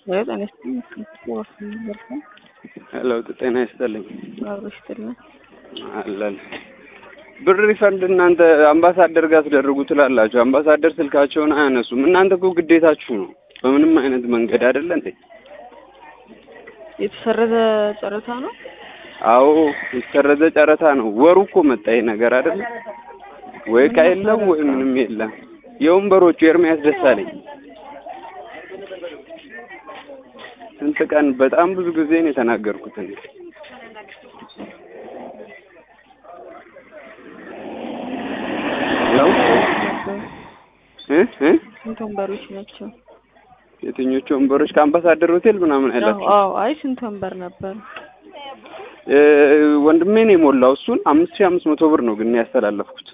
ወይ ጤና ይስጥልኝ። ወፍ ይበልካል ለውጥ ጤና ይስጥልኝ አብሮ ይስጥልኝ። አለን ብር ሪፈንድ እናንተ አምባሳደር ጋር አስደርጉ ትላላችሁ። አምባሳደር ስልካቸውን አያነሱም። እናንተ እኮ ግዴታችሁ ነው። በምንም አይነት መንገድ አይደለ እንዴ? የተሰረዘ ጨረታ ነው። አዎ የተሰረዘ ጨረታ ነው። ወሩ እኮ መጣ ይሄ ነገር አይደለ ወይ? ዕቃ የለም ወይ ምንም የለም። የወንበሮቹ ኤርሚያስ ደሳለኝ ስንት ቀን በጣም ብዙ ጊዜ ነው የተናገርኩት እኔ ነው እ እ ስንት ወንበሮች ናቸው? የትኞቹ ወንበሮች ከአምባሳደር ሆቴል ምናምን ያላችሁ? አዎ አይ ስንት ወንበር ነበር? እ ወንድሜ ነው የሞላው። እሱን አምስት ሺህ አምስት መቶ ብር ነው ግን ያስተላለፍኩት።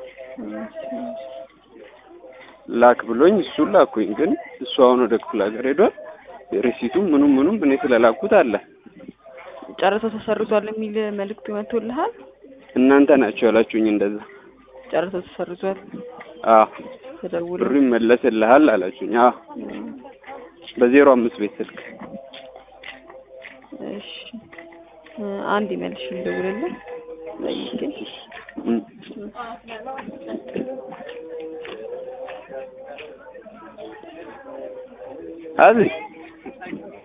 ላክ ብሎኝ እሱን ላኩኝ። ግን እሱ አሁን ወደ ክፍለ ሀገር ሄዷል። ሪሲቱም ምኑም ምኑም እኔ ስለላኩት አለ። ጨረታው ተሰርዟል የሚል መልእክት መጥቶልሃል? እናንተ ናቸው ያላችሁኝ እንደዛ። ጨረታው ተሰርዟል አዎ ተደውሎ ብሩ ይመለስልሃል አላችሁኝ። አዎ በዜሮ አምስት ቤት ስልክ እሺ እ አንድ ይመልሽ እንደውልልህ ጠይቄ እም። አዚ